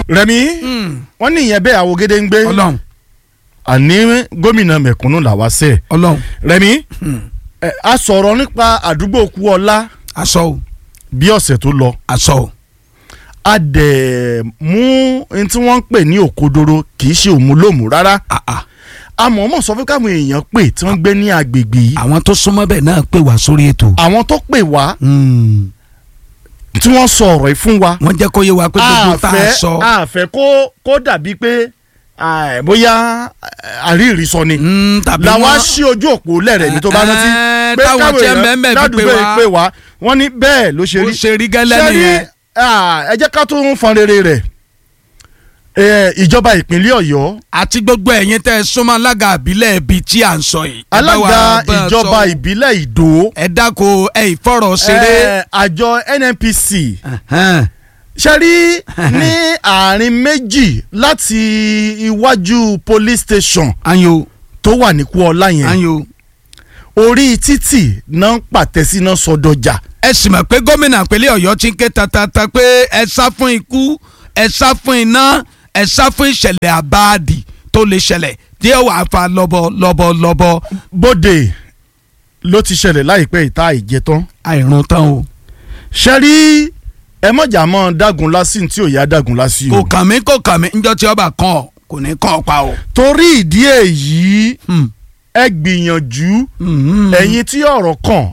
rẹmi wọn ní ìyẹn bẹ́ẹ̀ àwògede ń gbé ọlọ́run àní gómìnà mẹ̀kúnnù làwa sẹ ọlọ́run rẹmi ẹ, a sọ̀rọ̀ nípa àdúgbò Kúọlá aṣọ o bí ọ̀sẹ̀ tó lọ aṣọ o a dẹ̀ mú n tí wọ́n ń pè ní òkodoro kì í ṣe òmùlòmù rárá Ah, ah. a mọ̀ọ́mọ̀ sọ fún káwọn èèyàn pè tí wọ́n gbé ní agbègbè yìí àwọn tó súnmọ́ bẹ́ẹ̀ náà pè wá sórí ètò àwọn tó pè wá Hmm. tí wọ́n sọ ọ̀rọ̀ yìí fún wa wọ́n jẹ́ kó yé wa pé gbogbo tá a àfẹ́ sọ àfẹ́ kó kó dàbí pé ah, bóyá ah, àríyìí sọ ni Hmm, tàbí làwa wọ́n ṣí ojú òpó lẹ́rẹ̀ ní tó bá rántí Eh, pé táwọn káwọn tí ẹ èèyàn mẹ́mẹ́ fi ládùúgbò pè yìí wá. pè wá wọ́n ní bẹ́ẹ̀ ló ṣe ó rí ṣe rí gẹ́lẹ́ Ṣé rí, nìyẹn ah, ẹ jẹ́ ká tún fọn rere rẹ̀ Eh, ìjọba ìpínlẹ̀ Ọ̀yọ́ àti gbogbo ẹ̀yin tẹ́ ẹ súnmọ́ alága àbílẹ̀ ibi tí à ń sọ yìí. ẹ bá wa alága bá a ìjọba sọ. ìbílẹ̀ Ìdó ẹ dáko ẹ ìfọ̀rọ̀ ṣeré. eh, àjọ NNPC Ẹ̀hẹ́n. ṣe rí ní àárín méjì láti iwájú police station ayo tó wà ní Kúọlá yẹn ayo orí títì náà ń pàtẹ sí náà sọdọjà ẹ sì mọ̀ pé gómìnà ìpínlẹ̀ ọ̀yọ́ ti ń ké tatata pé ẹ sá fún ikú ẹ sá fún iná ẹ sá fún ìṣẹ̀lẹ̀ àbáàdì tó lè ṣẹlẹ̀ tí ó wàá fa lọ́bọ̀ lọ́bọ̀ lọ́bọ̀ bóde ló ti ṣẹlẹ̀ láìpẹ́ ìta ìjẹtán àìrùn tán o. ṣe rí ẹ mọ̀jà mọ́ dágun lásì tí ò yá dágun lásì kò o kàn mí kò kàn mí njọ́ tí ọba kàn ọ́ kò ní kàn ọ́ pa o. torí ìdí èyí Hmm. ẹ gbìyànjú Hmm. ẹ̀yin tí ọ̀rọ̀ kàn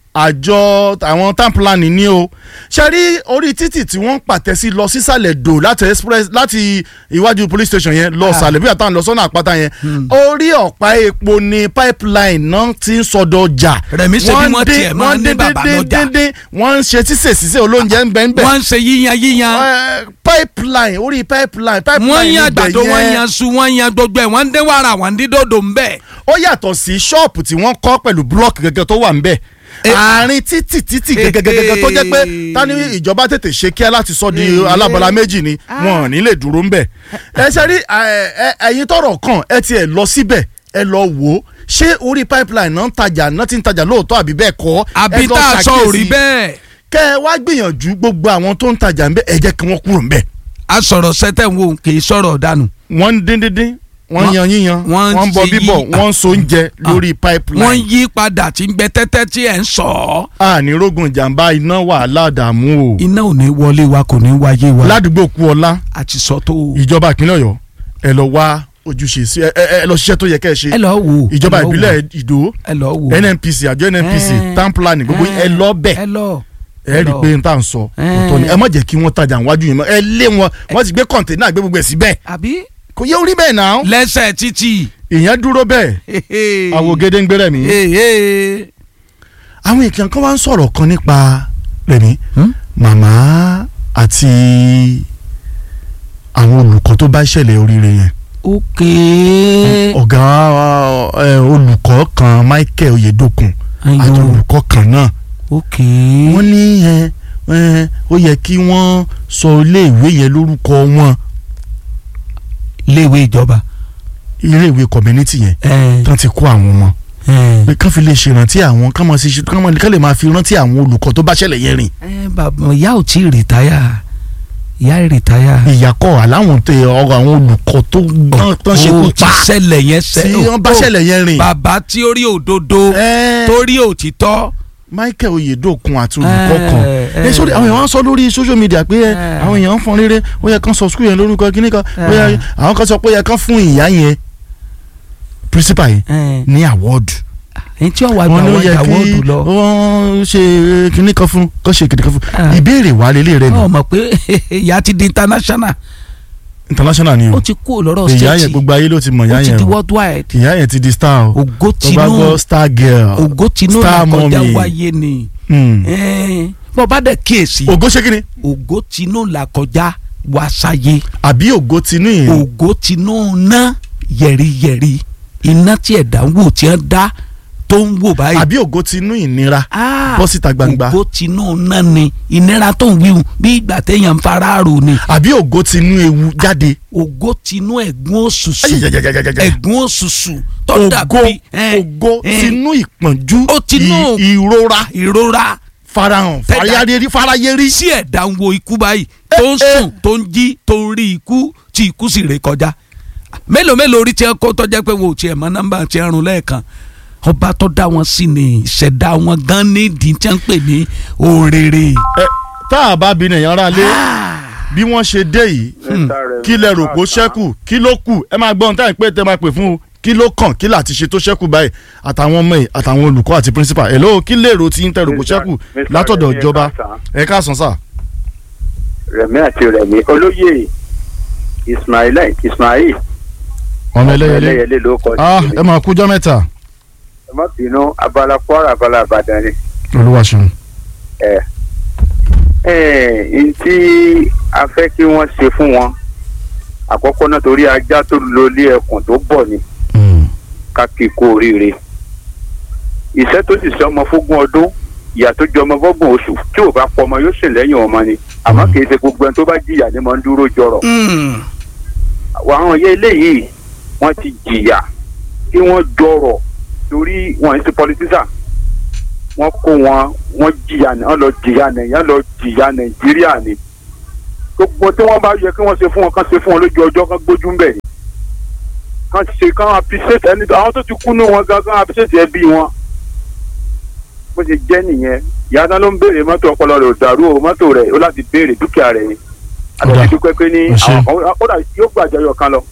àjọ àwọn tamplani ní o ṣe rí orí títì tí wọ́n ń pàtẹ sí lọ sísàlẹ̀ dò láti express láti iwájú police station yẹn lọ Ah. sàlẹ̀ bí àtàwọn lọ sọ́nà àpáta yẹn orí ọ̀pá epo ni pipeline náà ti ń sọdọ̀ ọjà Rẹ̀mí ṣe bí wọ́n dín- tiẹ̀ máa ń ní dín- bàbá dín- lọ́jà. dín- dín- wọ́n ń ṣe sísè sísè olóúnjẹ ń bẹ ń bẹ wọ́n ń ṣe yíyan yíyan Eh, pipeline orí pipeline pipeline wọ́n yan ibẹ̀ àgbàdo wọ́n yẹn yan su wọ́n yan gbogbo ẹ̀ wọ́n ń dín wàrà wọ́n ń dín dòdò ń bẹ̀. ó yàtọ̀ sí ṣọ́ọ̀pù tí wọ́n kọ́ pẹ̀lú búlọ́ọ̀kì gẹ́gẹ́ tó wà ń bẹ̀ Eh. àárín títì títì gẹ́gẹ́gẹ́gẹ́ tó jẹ́ pé tani ìjọba tètè ṣe kíá láti sọ di Eh. alábọ́lá méjì ni wọn ò ní lè dúró ń bẹ̀ ẹ ṣe rí ẹ- ẹ- ẹ̀yin tọrọ kàn ẹ tiẹ̀ lọ síbẹ̀ ẹ lọ wò ó ṣé orí pipeline náà ń tajà náà ti ń tajà lóòótọ́ àbí bẹ́ẹ̀ kọ́ àbí ẹ lọ tá a sọ ò rí ṣàkíyèsí. bẹ́ẹ̀. kẹ́ ẹ wá gbìyànjú gbogbo àwọn tó ń tajà ń bẹ̀ ẹ jẹ́ kí wọ́n kúrò ń bẹ̀ a sọ̀rọ̀ sẹ́tẹ̀ ń wo kì í sọ̀rọ̀ dànù. wọ́n ń dín dín dín wọ́n ń Wọ́n- yan yíyan wọ́n wọ́n ń bọ ṣe bíbọ̀ yí- wọ́n ń so oúnjẹ lórí pipeline wọ́n yí padà tí ń gbẹ tẹ́tẹ́ tí ẹ̀ ń sọ ọ́. àní rógun ìjàmbá iná wàhálà dààmú o iná ò ní wọlé wa kò ní wáyé wa. ládùúgbò Kúọlá a ti sọ tó o. ìjọba ìpínlẹ̀ Ọ̀yọ́ ẹ lọ wá ojúṣe sí ẹ ẹ ẹ lọ ṣiṣẹ́ tó yẹ kẹ́ ẹ ṣe ẹ lọ wò. ìjọba ẹ lọ wò. ìbílẹ̀ Ìdó ẹ lọ wò. NNPC àjọ NNPC Eh. town planning gbogbo yín, ẹ lọ bẹ̀ ẹ lọ. ẹ rí i pé n tà ń sọ Eh. òótọ́ ni ẹ má jẹ́ kí wọ́n tajà wájú yín mọ́ ẹ lé wọn wọ́n ti gbé kọ̀ǹténà gbé gbogbo ẹ̀ síbẹ̀ àbí. kò yẹ orí bẹ́ẹ̀ náà lẹ́sẹ̀ títì. ìyẹn dúró bẹ́ẹ̀ àwògede ń gbéra mi. Hehe. àwọn èèyàn kan wá ń sọ̀rọ̀ kan nípa rẹ̀mí Hmm? màmá àti àwọn olùkọ́ tó bá ṣẹlẹ̀ oríire yẹn ok. ọ̀gá ẹ, olùkọ́ kan Michael Oyedokun àti ayo olùkọ́ kan náà ok. wọ́n ní ẹ, ẹ, ó yẹ kí wọ́n sọ iléèwé yẹn lórúkọ wọn iléèwé ìjọba. iléèwé community yẹn ẹ tán ti kó àwọn ọmọ ẹ. pé kán fi lè ṣèrántí àwọn kán máa ṣe kán máa kán lè máa fi rántí àwọn olùkọ́ tó bá ṣẹlẹ̀ yẹn rìn ẹ bàbá ìyá ò tí ì rìtáyà ìyá rìtáyà. ìyàkọ́ àláwọn tẹ ọ̀rọ̀ àwọn olùkọ́ tó tán- tán ṣe kú ó ti pa ṣẹlẹ̀ yẹn tí ṣẹlẹ̀. wọ́n bá ṣẹlẹ̀ yẹn rìn. bàbá tí ó rí òdodo Ẹ́, tó rí òtítọ́. Michael Oyedokun àti olùkọ́ kan ẹ, ẹ sórí àwọn èèyàn wá sọ lórí social media pé ẹ, ẹ. àwọn èèyàn ń fọn rere ó yẹ kán sọ skul yẹn lórúkọ kíní kan ó yẹ ẹ. àwọn kan sọ pé ó yẹ kán fún ìyá yẹn principal yẹn ẹ ní award ẹni tí ó wà wọn gbà ní ó wọ́n yẹ ìyàwó kí òdù lọ. wọ́n ṣe kíní kan fún kán ṣe kíní kan fún Ah. ìbéèrè wà lélẹ̀ rẹ ọ nù mọ̀ pé ìyá ti di international international ni ó o ti kú lọ́rọ̀ ìyá state yẹn gbogbo ayé ló ti mọ̀ ìyá ó ti yẹn di o worldwide ìyá yẹn ti di star o ògo tó bá gbọ́ tinú star girl ògo tinú star làkọjá mommy. wáyé ni Hmm. Ẹ́n, bọ́ bá dẹ̀ kíyèsí ògo ṣé kíni ògo tinú làkọjá wá sáyé àbí ògo tinú yìí ògo tinú ná yẹ̀riyẹ̀ri iná tí ẹ̀dá ń wò tí wọ́n dá tó ń wò báyìí. àbí ògo tinú ìnira Ah, bọ́ síta gbangba ògo tinú ná ni ìnira tó ń wíwù bí ìgbà téèyàn ń fara rò ni àbí ògo tinú ewu jáde ògo tinú ẹ̀gún òṣùṣù Ayayayayayaya. ẹ̀gún òṣùṣù tó ògo dàbí ẹ́n, ògo ẹ́n, tinú ìpọ́njú Ó tinú- ì- ìrora ìrora farahàn Tẹ́dá- farayérí farayérí. sí ẹ̀dá ń wo ikú báyìí tó ń eh. sùn tó ń jí tó ń rí ikú tí ikú sì ré kọjá mélòó mélòó orí tiẹ̀ kó tọ́jà pé wọn ò tiẹ̀ mọ nọ́mbà tiẹ̀ rún lẹ́ẹ̀kan ọba tó dá wọn sí ni ìṣẹ̀dá wọn gan nídìí tí wọ́n ń pè ní òrèrè. ẹ tá a bá bi nìyẹn rà lé bí wọ́n ṣe dé yìí kí lẹ rò pé ó ṣẹ́kù kí ló kù ẹ máa gbọ́ ohun táyà pé tẹ máa pè fún un kí ló kàn kí láti ṣe tó ṣẹ́kù báyìí àtàwọn ọmọ yìí àtàwọn olùkọ́ àti principal hello kí lèrò tí ń tẹ rò pé ó ṣẹ́kù Mr. látọ̀dọ̀ Rẹ̀mí, ìjọba ẹ káàsán. ẹ káàsán sà. rẹ̀mí àti rẹ̀mí olóyè ismail ismail ọmọ ẹlẹ́yẹlé ẹlẹ́yẹlé ló kọ́ ah sí ẹ máa kújọ́ mẹ́ta ẹ má bínú abala kwara abala àbàdàn ni olúwa ṣeun. ẹ ẹ n tí a fẹ́ kí wọ́n ṣe fún wọn àkọ́kọ́ náà torí ajá tó lọ ilé ẹkùn tó bọ̀ ni Mm. ká kí i kú oríire ìṣẹ́ tó sì ṣe ọmọ fógún ọdún ìyá tó jẹ ọmọ fọ́gbọ̀n oṣù tí ò bá pọ̀ ọmọ yóò ṣe lẹ́yìn ọmọ ni àmọ́ kì í ṣe gbogbo ẹni tó bá jìyà ni mo ń dúró jọrọ̀ àwọn ilé eléyìí wọ́n ti jìyà kí wọ́n jọrọ̀ torí wọ́n ń ṣe pọlitísà wọ́n kó wọn wọ́n jìyà ní wọ́n lọ jìyà nàìjíríà lọ jìyà nàìjíríà ni gbogbo tí wọ́n bá yẹ kí wọ́n ṣe fún wọn kán ṣe fún wọn lójú ọjọ́ kán gbójú ń bẹ̀ ni kán ṣe kán appreciate ẹni àwọn tó ti kú ní wọn gan kán appreciate ẹbí wọn bó ṣe jẹ́ nìyẹn ìyá tán ló ń béèrè mọ́tò ọpọlọ rẹ̀ ò dàrú o mọ́tò rẹ̀ ó láti béèrè dúkìá rẹ̀ ni Ọ̀dà. àti dúpẹ́ pé ní Ẹ ṣé. àwọn kan ó dà yóò gbàjọyọ̀ kan lọ.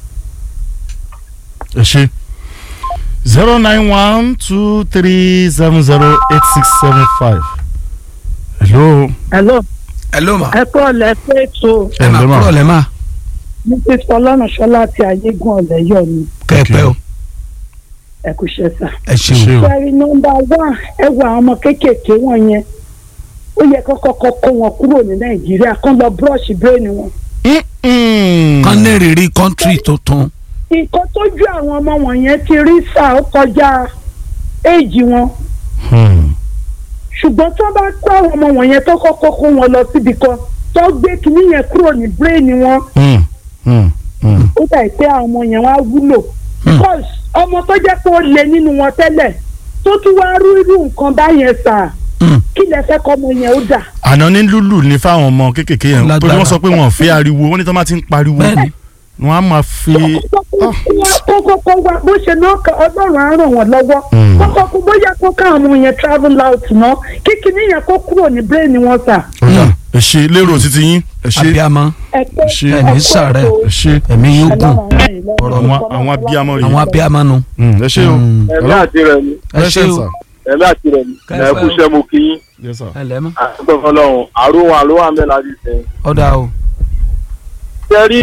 ẹ ṣe zero nine one two three seven zero eight six seven five hello hello ẹ ló mà ẹ kọ́ ọ̀lẹ́ pé ètò ẹ mà ǹlẹ́ mà. kúrò lẹ́ mà mrs ọlọ́runṣọ́lá àti ayégun ọ̀lẹ́yọ̀ ni kẹ́ẹ̀pẹ́ o ẹ kò ṣe sà. ẹ ṣé ṣeun. o. sẹ́rí nọ́mbà wá ẹ wo àwọn ọmọ kéékèèké wọn yẹn ó yẹ kó kọ́kọ́ kó wọn kúrò ní nàìjíríà kán lọ búrọ́ọ̀ṣì bírèèni wọn. Mm-mm. kán ní rírí kọ́ńtírì tuntun. nǹkan tójú àwọn ọmọ wọn yẹn ti rí sà ó kọjá éèjì wọn Hmm. ṣùgbọ́n tó bá kó àwọn ọmọ wọn yẹn tó kọ́kọ́ kó wọn lọ síbi kan tó gbé kinní yẹn kúrò ní bírèèni wọn Hmm. Hmm. Hmm. ó dà pé àwọn ọmọ yẹn wá wúlò because ọmọ tó jẹ́ pé ó lé nínú wọn tẹ́lẹ̀ tó tún wá rú irú nǹkan báyẹn sà Hmm. kí lẹ fẹ́ kọ́ ọmọ yẹn ó dà. àná ní lúlù ní fáwọn ọmọ kéékèèké yẹn Lágbára. torí wọ́n sọ pé wọ́n ò fẹ́ ariwo wọ́n ní tí wọ́n bá ti ń pariwo bẹ́ẹ̀ni wọ́n á máa fi kókókó wa bó ṣe náà kọ ọlọ́run á ràn wọ́n lọ́wọ́ Mm. kókókó bóyá kó káwọn ọmọ yẹn travel out náà kíkiní yẹn kó kúrò ní brain wọn sà. ọ̀dà ẹ ṣe lérò títí yín ẹ ṣe abiyamọ ẹ pé ṣe ẹ ẹni kó sàárẹ̀ ètò ẹ ṣe ẹ̀mí yóò gùn ọ̀rọ̀ àwọn àwọn abiyamọ rèé àwọn abiyamọ nu. Hmm. ẹ ṣe o Mm. ẹ̀mí àti rẹ̀ mi ẹ ṣe Present, o sir. ẹ̀mí àti rẹ̀ mi Kẹ́fẹ́ ẹ̀ kú iṣẹ́ mo kí yín Yes, sir. ẹ lẹ́mọ̀ àtúntò fọlọ́run àrùn àrùn àmì láti sẹ́yìn. ọ̀dà o. ṣe rí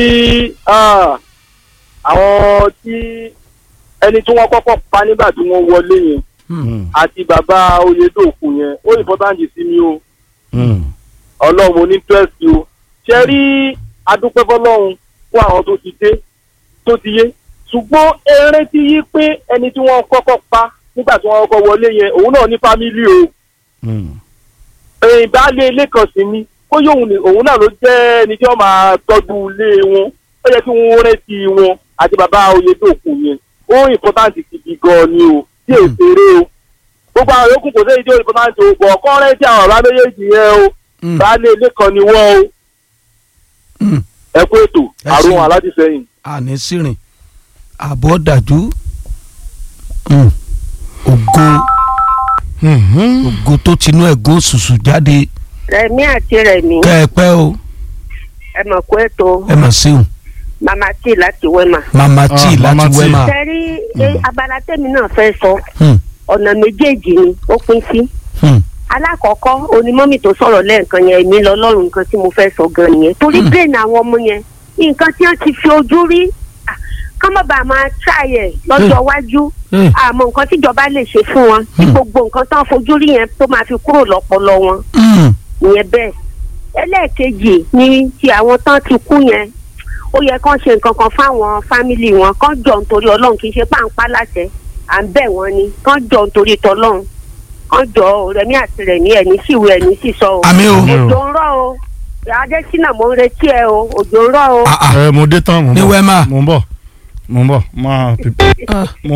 àwọn tí ẹni tí wọ́n kọ́kọ́ pa nígbà tí wọ́n wọlé yẹn Hmm. àti bàbá oyèdòkun yẹn ó important sí mi o Hmm. ọlọ́run mo ní interest o ṣe rí adúpẹ́ fọlọ́run fún àwọn tó ti dé tó ti yé ṣùgbọ́n eré ti yí pé ẹni tí wọ́n kọ́kọ́ pa nígbà tí wọ́n kọ́kọ́ wọlé yẹn òun náà ní fámílì o Hmm. ẹ̀yìn baálé ilé kan sí ni kó yóò ní òun náà ló jẹ́ ẹni tí wọ́n máa tọ́jú ilé wọn ó yẹ kí wọ́n rántí wọn àti bàbá oyèdòkun yẹn ó important gidi gan ni o tí èsèré o gbogbo àwọn yòókù kò sí èyí tí ó important o bọ̀ ọ̀kọ́ rántí àwọn ọ̀rá méjèèjì yẹn o Mm. baálé ilé kan ni wọ́n o Mm. ẹ kú ètò Ẹ àrùn ṣeun. aládìsẹ́yìn. àní sírìn àbọ̀ dájú Mm. ògo Hmm. ògo tó tinú ẹ̀gún ṣùṣù jáde rẹmi àti rẹmi kẹ́ẹ̀pẹ́ o ẹ mọ̀ kó ètò ẹ mà ṣeun mama tí láti wẹ́mà. mama tí Ah, Mama láti T. wẹ́mà. sẹ́rí eh, abala tẹ́mi náà fẹ́ sọ Hmm. ọ̀nà méjèèjì ni ó pín sí. Hmm. alákọ̀ọ́kọ́ onímọ́mì tó sọ̀rọ̀ lẹ́ẹ̀kan yẹn èmi lọ lọ́rùn nǹkan tí mo fẹ́ sọ gan nìyẹn torí Hmm. brain àwọn ọmọ yẹn nǹkan tí wọ́n ti fi ojú rí ah, ká má bàa máa ṣàyẹ̀ lọ́jọ́ iwájú Hmm. àmọ́ nǹkan tíjọba lè ṣe fún wọn tí Hmm. gbogbo nǹkan tán fojú rí yẹn tó máa fi kúrò lọ́pọlọ wọn Mm. ìyẹn bẹ́ẹ̀ ẹlẹ́ẹ̀kejì ni ti àwọn tán ti kú yẹn ó yẹ kán ṣe nǹkan kan fáwọn fámìlì wọn kán jọ nítorí ọlọ́run kì í ṣe páńpá láṣẹ à ń bẹ̀ wọ́n ni kán jọ nítorí tọlọ́run kán jọ ò, rẹ̀mí àti rẹ̀mí ẹ̀ní síwò ẹ̀ní sísọ o àmì o òjò ń rọ̀ o adésínà mo ń retí ẹ o òjò ń rọ̀ o. Ah, ah. ẹ mo dé tán mo ń Ní bọ̀ Wema. mo ń bọ̀ mo ń bọ̀ máa pè- Ah. mo ń bọ̀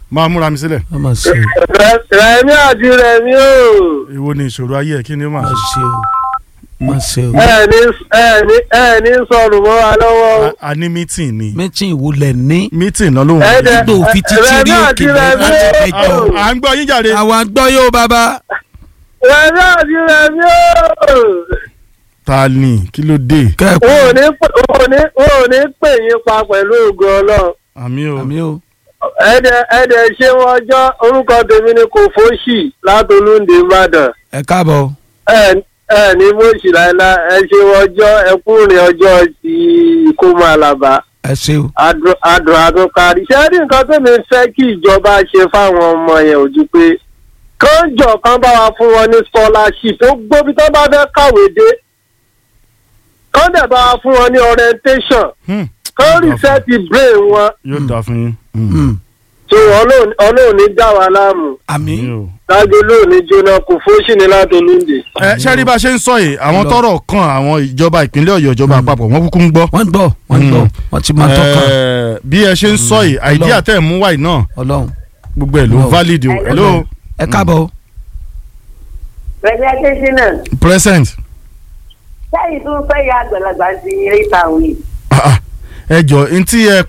máa múra mi sílẹ̀ wọ́n máa ṣe o rẹmi àti rẹmi o èwo ni ìṣòro ayé ẹ̀ kí ni ó máa máa ṣe. ṣe o máa ṣe o. ẹ ní ẹ ní ẹ ní sọnù mọ́ wa lọ́wọ́ o. A- a ní mítìn ni mẹ́tìn ìwúlẹ̀ ní mítìn náà ló ń ẹ dẹ Gbogbo òfin títí rí rẹmi òkè àti lẹ́yìn rẹmi láti o ẹjọ́. à ń gbọ́ yín jàre. àwa gbọ́ yóò bàbá. rẹmi àti rẹmi o. ta ni kí ló dé kẹ́ẹ̀kọ́ wọn ò ní pè- wọn ò ní wọn ò ní pè yín pa pẹ̀lú ògo ọlọ́run. àmì o àmì o. ẹ̀ẹ́dẹ̀ ẹ̀ẹ́dẹ̀ ṣé wọ́n jọ́ orúkọ tèmi ni kò fóṣì látolúndé ìbàdàn ẹ káàbọ̀. ẹ ẹ ní fóṣì láéláé ẹ ṣe wọ́n jọ́ ẹkùnrin ọjọ́ ti ìkómọ àlàbà ẹ ṣe o. adùn adùn adùn kárí ṣé rí nǹkan tèmi fẹ́ kí ìjọba ṣe fáwọn ọmọ yẹn ò ju pé kánjọ kan bá wa fún wọn ní scholarship tó gbóbi tó bá fẹ́ kàwé dé kán dẹ̀ bá wa fún wọn ní orientation Hmm, kán reset brain wọn yóò dáa fún yín. Mm. tí ọlọ́run ní dá wa láàmú. àmì Àmì o. lágbo lóòní jóná kò fóṣì ní látolúndé. ẹ ṣé rí bá a ṣe ń sọ yìí àwọn Lọ. tọ́rọ̀ kan àwọn ìjọba ìpínlẹ̀ Ọ̀yọ́ ìjọba àpapọ̀ wọ́n kúkú ń gbọ́. wọ́n gbọ́ wọ́n gbọ́ Mm. wọ́n ti máa tọ́kàn Eh, bí ẹ ṣe ń sọ yìí àìdíà tẹ̀ mú wáyé náà ọlọ́run. gbogbo ẹ̀ ló Lọ. valid o. hello ẹ káàbọ̀ o. pẹ̀lú ẹgbẹ́ náà present. sẹ́yìn tó ń fẹ́ ya àgbàlagbà sí eré ìtàwé. Ah, ah. ẹ jọ ntí ẹ